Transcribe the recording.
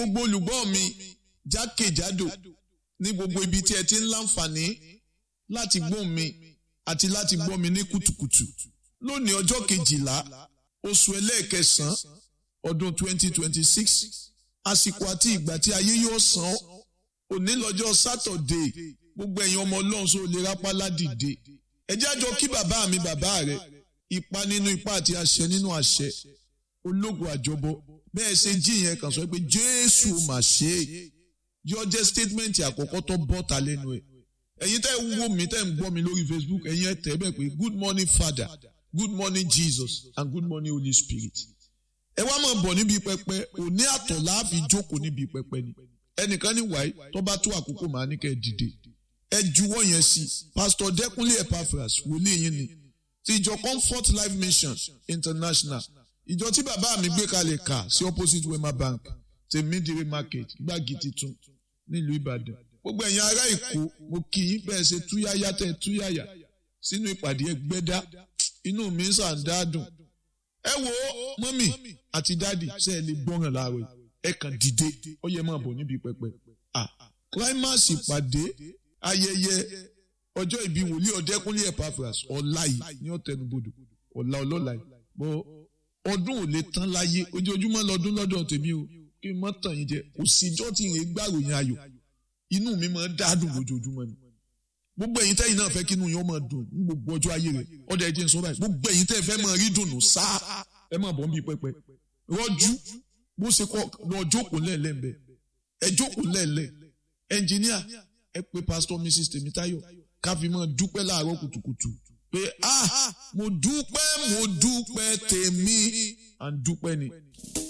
gbogbo olùgbọ́ mi jákèjádò ní gbogbo ibi tí ẹ ti ń láǹfààní láti gbọ́ mi àti láti gbọ́ mi ní kùtùkùtù lónìí ọjọ́ kejìlá oṣù ẹlẹ́ẹ̀kẹsàn-án ọdún 2026 àsìkò àti ìgbà tí ayé yóò san ọ́ òní lọ́jọ́ sátọ̀dé gbogbo ẹ̀yin ọmọ ọlọ́run sọ lè rápálá dìde ẹ jẹ́ àjọ kí bàbá mi bàbá rẹ ipa nínú ipa àti àṣẹ nínú àṣẹ ológun àjọbọ bẹ́ẹ̀ ṣe jí yẹn kàn sọ pé jésù mà ṣe é yọ jẹ́ statement àkọ́kọ́ tó bọ́ ta lẹ́nu ẹ̀ ẹ̀yin tẹ́ ń wò mí tẹ́ ń gbọ́ mi lórí facebook ẹ̀yin ẹ̀ tẹ́ bẹ́ẹ̀ pé good morning father good morning jesus and good morning holy spirit ẹ wá máa bọ̀ níbi pẹpẹ òní àtọ̀ láàfin jókòó níbi pẹpẹ ni ẹnìkan ní wáyé tó bá tó àkókò màá ní kẹ́ ẹ dìde ẹ juwọ́ yẹn sí pastor dẹ́kunlé epaphras wòlíì yín ni ti ìjọ comfort life mission international ìjọ tí bàbá mi gbé kalẹ̀ kà sí opposite wema bank tèmídìrí market gbági titun nílùú ìbàdàn gbogbo ẹ̀yin ará èkó mo kì í bẹ́ẹ̀ ṣe túyáyá tẹ̀ túyáyá sínú ìpàdé ẹgbẹ́dá inú mi ń sàǹdáàdùn ẹ wo mọ́mì àti dádì ṣe é lè gbọ́ràn láàárọ̀ ẹ kàn dìde ó yẹ máa bọ̀ níbi pẹpẹ ah climax ìpàdé ayẹyẹ ọjọ́ ìbí wòlíì ọ̀dẹ́kúnlé epaphras ọ̀la yìí ní ọ̀tẹnubodò ọ̀la ọlọ́la yìí bọ́ ọdún ò lè tán láyé ojoojúmọ́ lọ́dún lọ́dọ̀ tèmi o kí n mọ́ tàn yín jẹ kò síjọ́ tí ìrè gbàròyìn ayọ̀ inú mi máa ń dádùn lójoojúmọ́ ni gbogbo ẹ̀yin tẹ́yin náà fẹ́ kí inú yín ó máa dùn ní gbogbo ọjọ́ ayé rẹ̀ ọ̀dọ̀ ẹ̀jẹ̀ ń sọ báyìí gbogbo ẹ̀yin tẹ́ fẹ́ máa rí dùnú sáà ẹ máa bọ̀ ń bí pẹpẹ rọ́jú bó ṣe kọ́ lọ jókòó lẹ́ẹ̀lẹ́ ń bẹ ẹ jókòó lẹ́ẹ̀lẹ́ ẹnjìníà ẹ pé pásítọ̀ mrs tèmítáyọ̀ ká fi máa dúpẹ́ láàárọ̀ kùtùkùtù pé ah mo dúpẹ́ mo dúpẹ́ tèmi à ń dúpẹ́ ni.